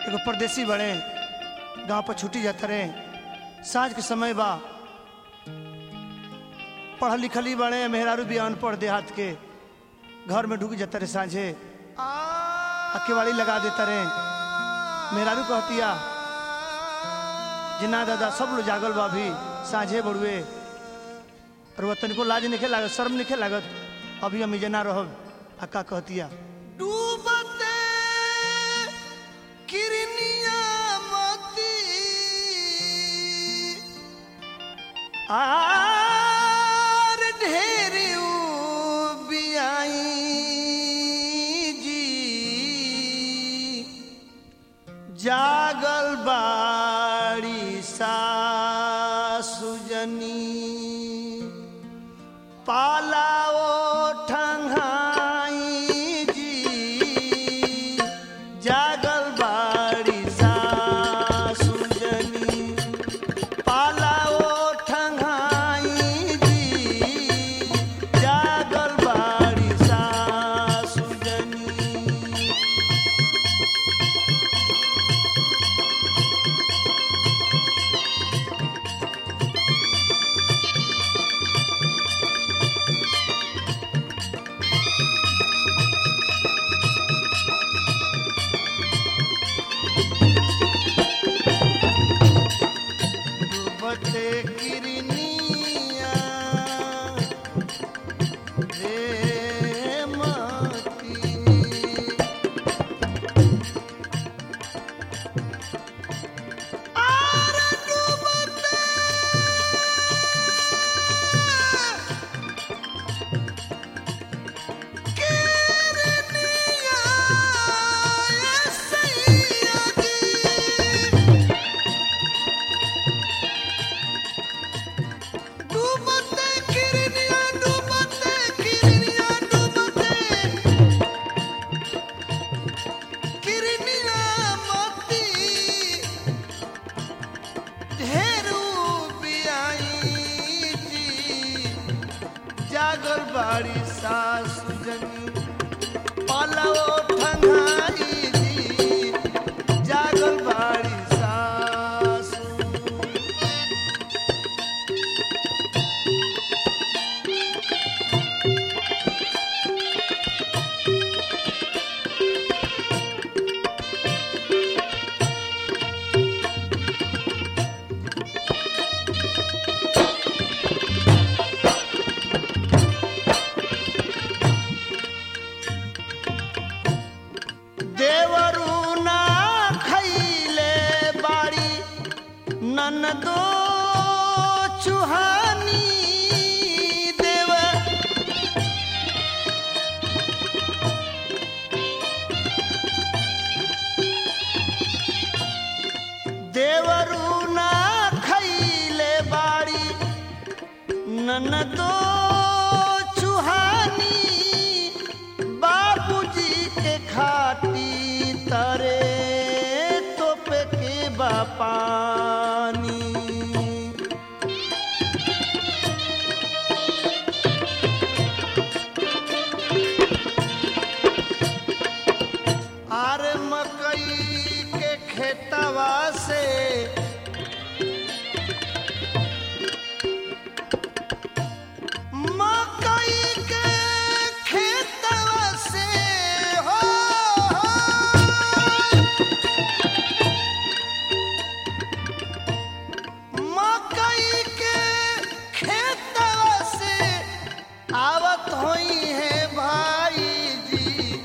एगो परदेसी बड़े गांव पर छुट्टी जाता रहे साँझ के समय बा पढ़ल लिखल ही बड़े मेहरारू भी अनपढ़ देहात के घर में ढुक जाता रहे साँझे आ केवाड़ी लगा देता रहे मेहरारू कहतिया जिना दादा सब लोग जागल बा अभी साँझे बड़ुए और वह तनिको लाज नहीं लागत शर्म नहीं लागत अभी हम जना रहब अक्का कहतिया डूबते किरनिया मोती आर ढेरी बियाई जी जागल बाड़ी सासुजनी पालाओ ठंगाई जी जागल बाड़ी सासुजनी पालाओ ठंगाई जी जागल बाड़ी सासुजनी डूबते किरनिया रे मोती आर डूबते किरनिया सैया जी डूबते किरनिया डूबते किरनिया डूबते किरनिया मोती ढेरू बियाई जी जागल बाड़ी सासु जनी पालव ठंगाई जी जागल बाड़ी सासु देवरू ना खैले बाड़ी ननदो चुहानी देव देवरू ना खैले बाड़ी ननदो चुहानी बाबूजी के खाती तरे तोप के बापानी आर मकई के खेतवा से मकई के खेतवा से हो मकई के खेतवा से आवत होई है भाई जी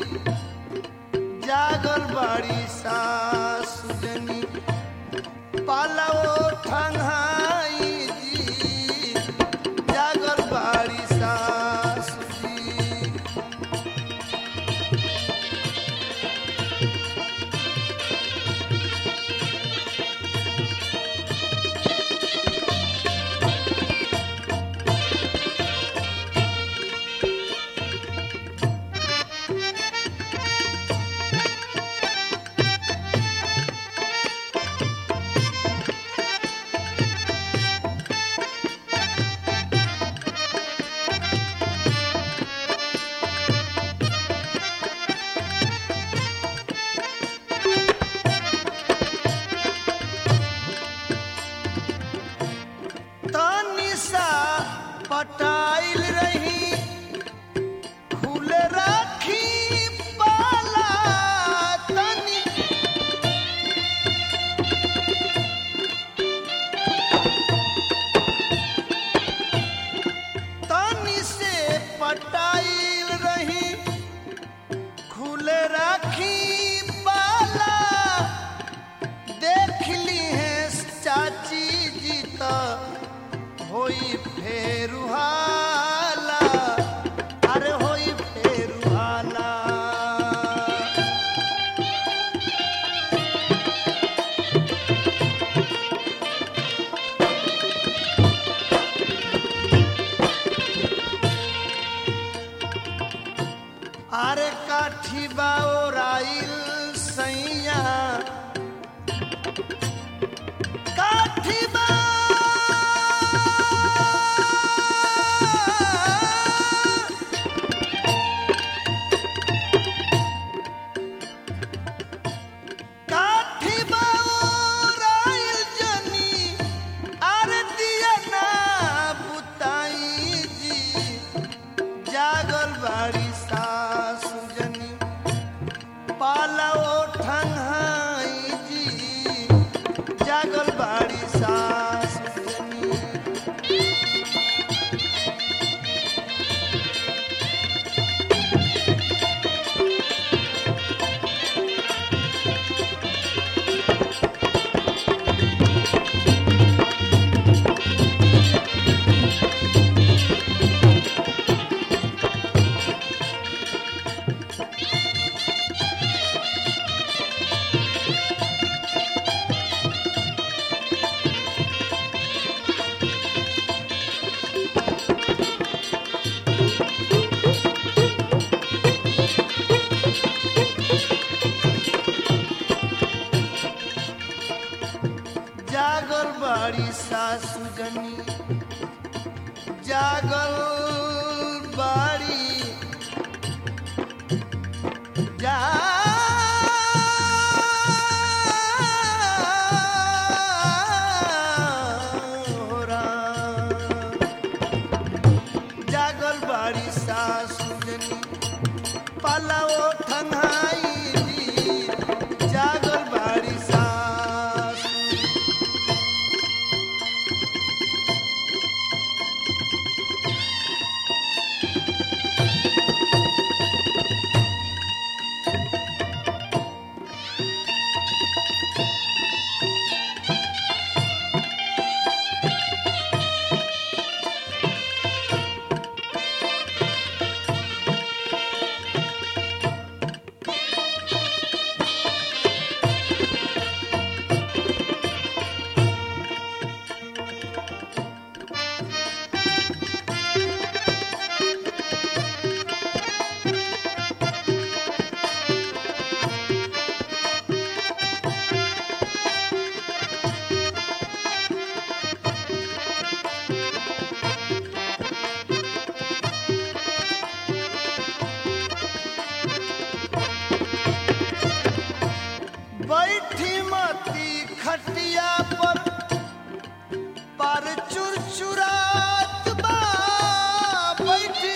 जागल बाड़ी सासु जनी पालवो ठंगाई जी जागल बाड़ी सासु जी काठी बाओराइल सैया काठी बा काठी बाओराइल जनी आरतिया ना बुताई जी जागल बाड़ी सासु जनी पालाओ ठंगाई जी जागल बाड़ी सासु जनी जागल बाड़ी सासु जनी जागल बाड़ी जा जागल बाड़ी सासु जनी पलाओ ठंगाई जी जागल बाड़ी सासु बैठी मती खटिया पर पर चुरचुरात बा बैठी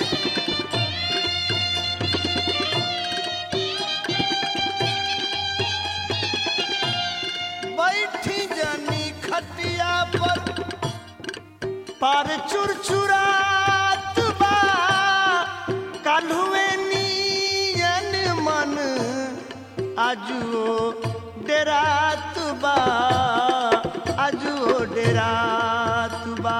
बैठी जनी खटिया पर पर चुरचुरात बा काल्हुए नियन मन आजुओ डेरात बा आजुओ डेरात बा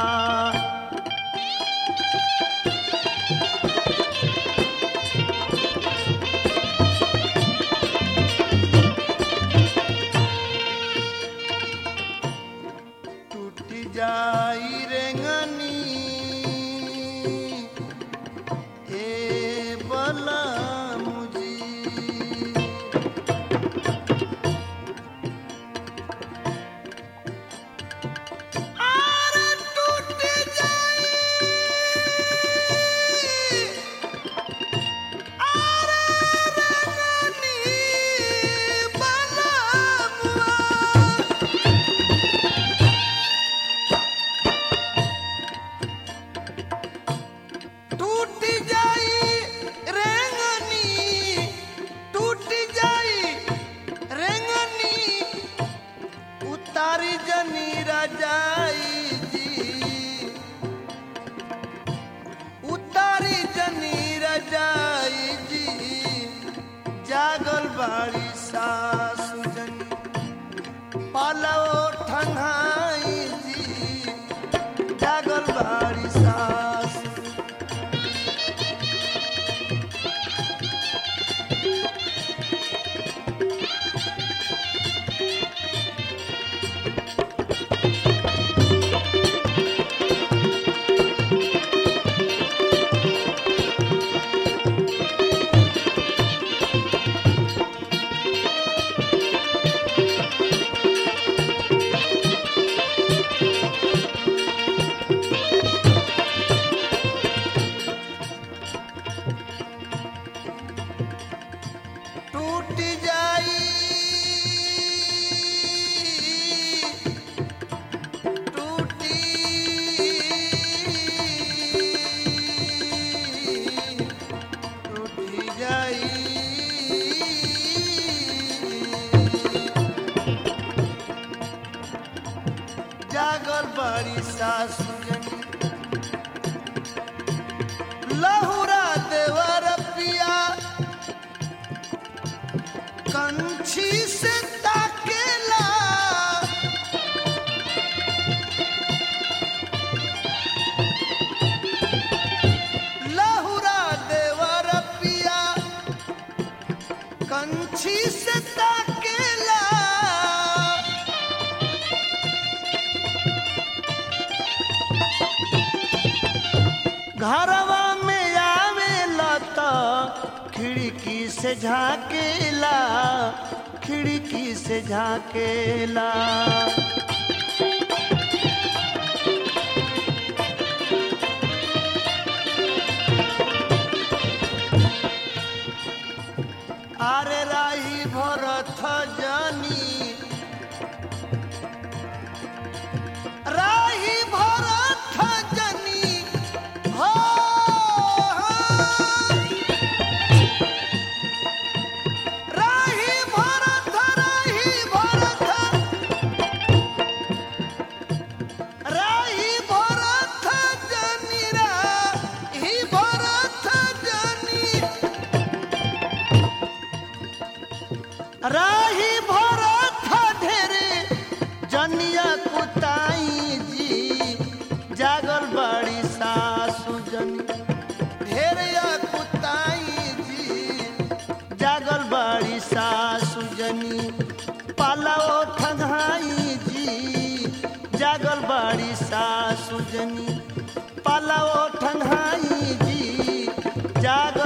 टूटी जाई रेंगनी ए बला मुजी आरे टूटी जाई आरे रेंगनी बला मुआ टूट जाई रेंगनी टूट जाई रेंगनी उतारी जनी रजाई जी उतारी जनी रजाई जी जागल बाड़ी सासु जनी पालो ठंगाई जी जागल बाड़ी सासु टूट जाई टूटी टूटी जाई जागल बड़ी सासु जनी लहुरा देवर पिया कंछी से ताकेला लहुरा देवर पिया कंछी से ताकेला घरवा में आवेला त खिड़की से झाकेला खिड़की से झाकेला আরে রাহি ভরত জানি রাহি ভরত জানি হো রাহি ভরত রাহি ভরত রাহি ভরত জানি রাহি ভরত জানি राही भरत ढेरे जनिया कुताई जी जागल बड़ी सासु जनी ढेरिया कुताई जी जागल बड़ी सासु जनी पालाओ ठंगाई जी जागल बड़ी सासु जनी पालाओ ठंगाई जी जागल